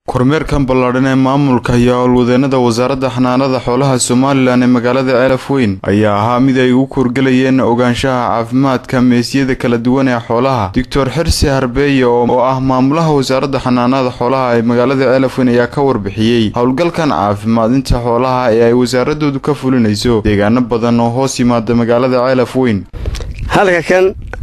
kormeerkan ballaadhan ee maamulka iyo howlwadeenada wasaaradda xanaanada xoolaha somalilan ee magaalada ceelaf weyn ayaa ahaa mid ay ugu kurgelayeen ogaanshaha caafimaadka meesyada kala duwan ee xoolaha doctor xirsi harbeeye oo ah maamulaha wasaaradda xanaanada xoolaha ee magaalada ceelaf weyn ayaa ka warbixiyey howlgalkan caafimaadinta xoolaha ee ay wasaaradoodu ka fulinayso deegaano badan oo hoos yimaada magaalada ceelaf weyn halka kan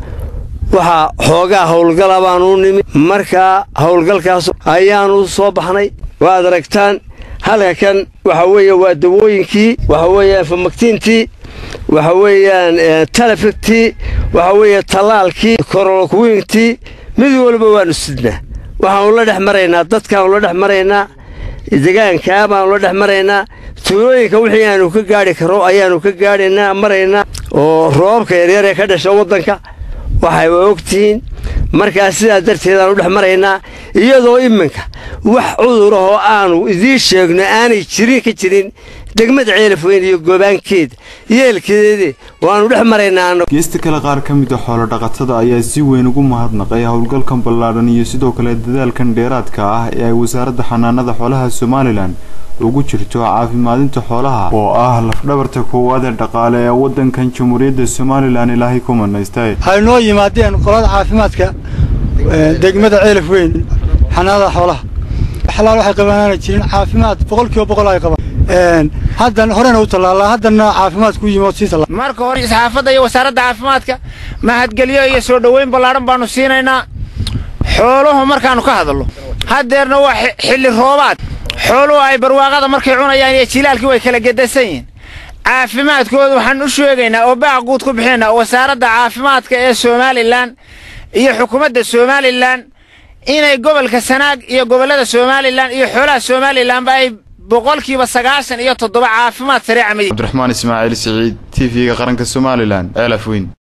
waxaa xoogaa howlgala baanu nimi markaa howlgalkaas ayaanu soo baxnay waad aragtaan halka kan waxa weeye waa dawooyinkii waxa weeyaan famaktiintii waxa weeyaan talefigtii waxa weeye tallaalkii korolokwiintii mid walba waanu sidnaa waxaanu la dhex maraynaa dadkaanu la dhex maraynaa degaankaa baanu la dhex maraynaa tuulooyinka wixii aanu ka gaadhi karo ayaanu ka gaadhaynaa maraynaa oo roobabka yaryar ee ka dhasha waddanka waxay ogtihiin markaa sidaa darteedaan u dhex maraynaa iyadoo iminka wax cudurahoo aanu idiin sheegno aanay jirin ka jirin degmada ceelafweyn iyo goobaankeeda yeelkeedii waanu dhex maraynaa geesta kale qaar ka mid a xoolodhaqatada ayaa si weyn ugu mahadnaqay howlgalkan ballaadhan iyo sidoo kale dadaalkan dheeraadka ah ee ay wasaaradda xanaanada xoolaha somalilan ugu jirto caafimaadinta xoolaha oo ah lafdhabarta koowaad ee dhaqaale ee waddankan jamhuuriyadda somalilan ilaahay ku manaystay waxay noo yimaadeen qolada caafimaadka degmada ceelaf weyn xanaanada xoolaha xalaal waxay qabaanaana jirin caafimaad boqolkiiba boqol ay qabaan haddan horena u tallaalaa haddana caafimaad ku yimi oo sii tallaa marka hore isxaafadda iyo wasaaradda caafimaadka mahadgelyo iyo soo dhoweyn ballaadhan baanu siinaynaa xooluhu markaannu ka hadallo haddeerna waa xilli roobaad xooluhu ay barwaaqada markay cunayaan iyo jilaalkii way kala gedasan yihiin caafimaadkooda waxaan u sheegaynaa oo baaq guud ku bixinaynaa wasaaradda caafimaadka ee somalilan iyo xukuumadda somalilan inay gobolka sanaag iyo gobollada somalilan iyo xoolaha somalilanba ay boqolkiiba sagaashan iyo toddoba caafimaad sareeca cabdiraxmaan ismaaciil siciid t v-ga qaranka somalilan ceelaf weyn